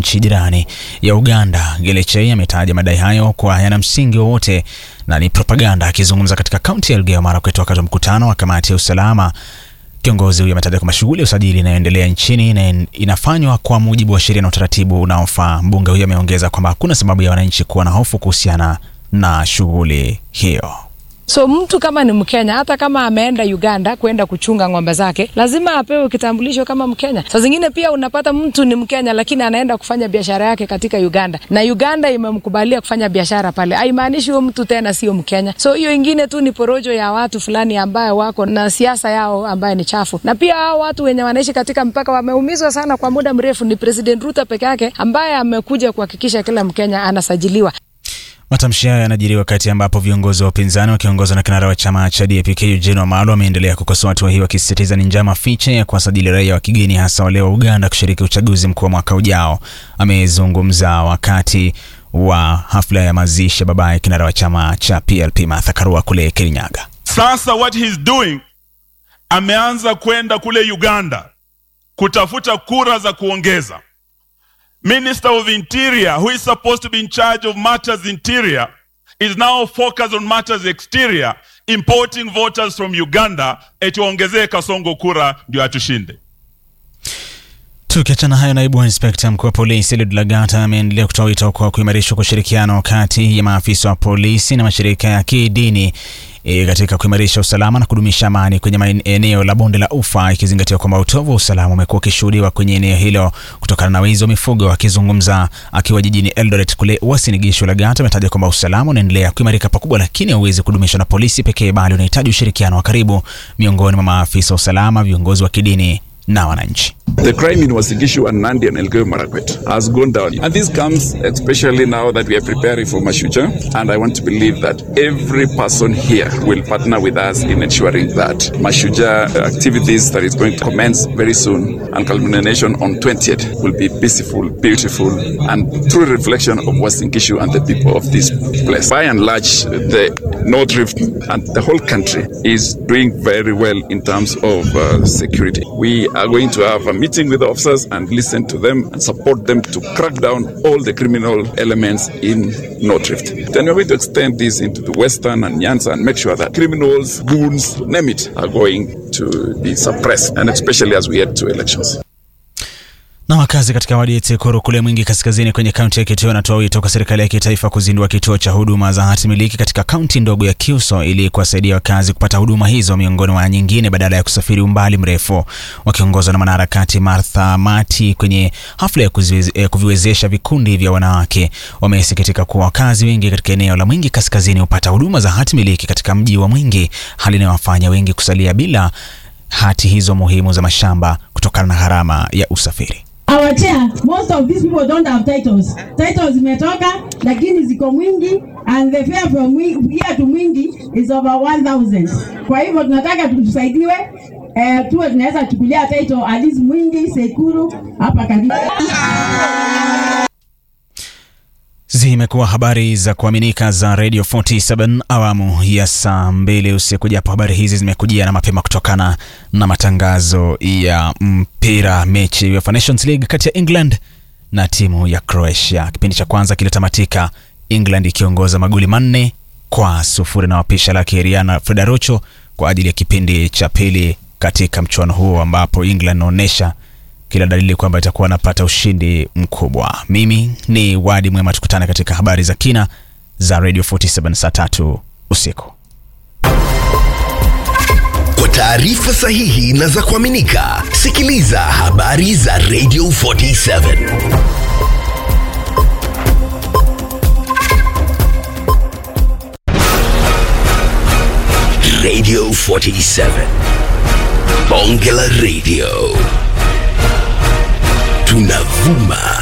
nchi jirani ya Uganda. Gelechei ametaja madai hayo kwa yana msingi wowote na ni propaganda. Akizungumza katika kaunti ya Elgeyo Marakwet wakati wa mkutano wa kamati ya usalama Kiongozi huyo ametaja kwamba shughuli ya usajili inayoendelea nchini na inafanywa kwa mujibu wa sheria na utaratibu unaofaa. Mbunge huyo ameongeza kwamba hakuna sababu ya wananchi kuwa na hofu kuhusiana na shughuli hiyo. So mtu kama ni Mkenya, hata kama ameenda Uganda kwenda kuchunga ng'ombe zake, lazima apewe kitambulisho kama Mkenya. Saa zingine pia unapata mtu ni Mkenya lakini anaenda kufanya biashara yake katika Uganda na Uganda imemkubalia kufanya biashara pale, haimaanishi huyo mtu tena sio Mkenya. So hiyo ingine tu ni porojo ya watu fulani ambayo wako na siasa yao ambayo ni chafu, na pia hao watu wenye wanaishi katika mpaka wameumizwa sana kwa muda mrefu. Ni President Ruto peke yake ambaye amekuja kuhakikisha kila Mkenya anasajiliwa. Matamshi hayo yanajiri wakati ambapo viongozi wa upinzani wakiongozwa na kinara wa chama cha DAP Eugene Wamalwa wameendelea kukosoa hatua hii, wakisisitiza ni njama fiche ya kuwasajili raia wa kigeni, hasa wale wa Uganda kushiriki uchaguzi mkuu wa mwaka ujao. Amezungumza wakati wa hafla ya mazishi ya babaye kinara wa chama cha PLP Martha Karua kule Kirinyaga. Sasa what he's doing, ameanza kwenda kule Uganda kutafuta kura za kuongeza. Minister of Interior, who is supposed to be in charge of matters interior, is now focused on matters exterior, importing voters from Uganda, eti waongezee Kasongo kura ndio atushinde. Tukiachana hayo, naibu wa inspekta mkuu wa polisi Eliud Lagat ameendelea kutoa wito kwa kuimarishwa kwa ushirikiano kati ya maafisa wa polisi na mashirika ya kidini e, katika kuimarisha usalama na kudumisha amani kwenye eneo la bonde la Ufa, ikizingatiwa kwamba utovu wa usalama umekuwa ukishuhudiwa kwenye eneo hilo kutokana na wizi wa mifugo. Akizungumza akiwa jijini Eldoret kule Uasin Gishu, Lagat ametaja kwamba usalama unaendelea kuimarika pakubwa, lakini hauwezi kudumishwa na polisi pekee, bali unahitaji ushirikiano wa karibu miongoni mwa maafisa wa usalama, viongozi wa kidini na wananchi. The crime in Uasin Gishu and Nandi and Elgeyo Marakwet has gone down. And this comes especially now that we are preparing for Mashuja. And I want to believe that every person here will partner with us in ensuring that Mashuja activities that is going to commence very soon and culmination on 20th will be peaceful, beautiful, and true reflection of Uasin Gishu and the people of this place. By and large, the North Rift and the whole country is doing very well in terms of uh, security. We are going to have a meeting with the officers and listen to them and support them to crack down all the criminal elements in North Rift. Then we're going to extend this into the Western and Nyanza and make sure that criminals, goons, name it, are going to be suppressed, and especially as we head to elections. Na wakazi katika wadi ya Tsekoro kule Mwingi Kaskazini kwenye kaunti ya Kitui wanatoa wito kwa serikali ya kitaifa kuzindua kituo cha huduma za hati miliki katika kaunti ndogo ya Kiuso ili kuwasaidia wakazi kupata huduma hizo miongoni mwa nyingine badala ya kusafiri umbali mrefu. Wakiongozwa na mwanaharakati Martha Mati kwenye hafla ya kuziweze, kuviwezesha vikundi vya wanawake, wamesikitika kuwa wakazi wengi katika eneo la Mwingi Kaskazini hupata huduma za hati miliki katika mji wa Mwingi, hali inayowafanya wengi kusalia bila hati hizo muhimu za mashamba kutokana na gharama ya usafiri. Our chair, most of these people don't have titles. Titles zimetoka lakini ziko Mwingi and the fare from Mwingi, here to Mwingi is over 1000. Kwa hivyo tunataka tusaidiwe eh, tuwe tunaweza chukulia title at least Mwingi, Sekuru hapa karibu. Zimekuwa habari za kuaminika za Radio 47 awamu ya saa mbili usiku, japo habari hizi zimekujia na mapema kutokana na matangazo ya mpira. Mechi ya UEFA Nations League kati ya England na timu ya Croatia, kipindi cha kwanza kilitamatika England ikiongoza magoli manne kwa sufuri na wapisha lake Riana Fedarocho kwa ajili ya kipindi cha pili katika mchuano huo ambapo England inaonyesha kila dalili kwamba itakuwa anapata ushindi mkubwa. Mimi ni Wadi Mwema, tukutane katika habari za kina za Radio 47 saa tatu usiku. Kwa taarifa sahihi na za kuaminika, sikiliza habari za Radio 47 Radio 47 Bonge la Radio tunavuma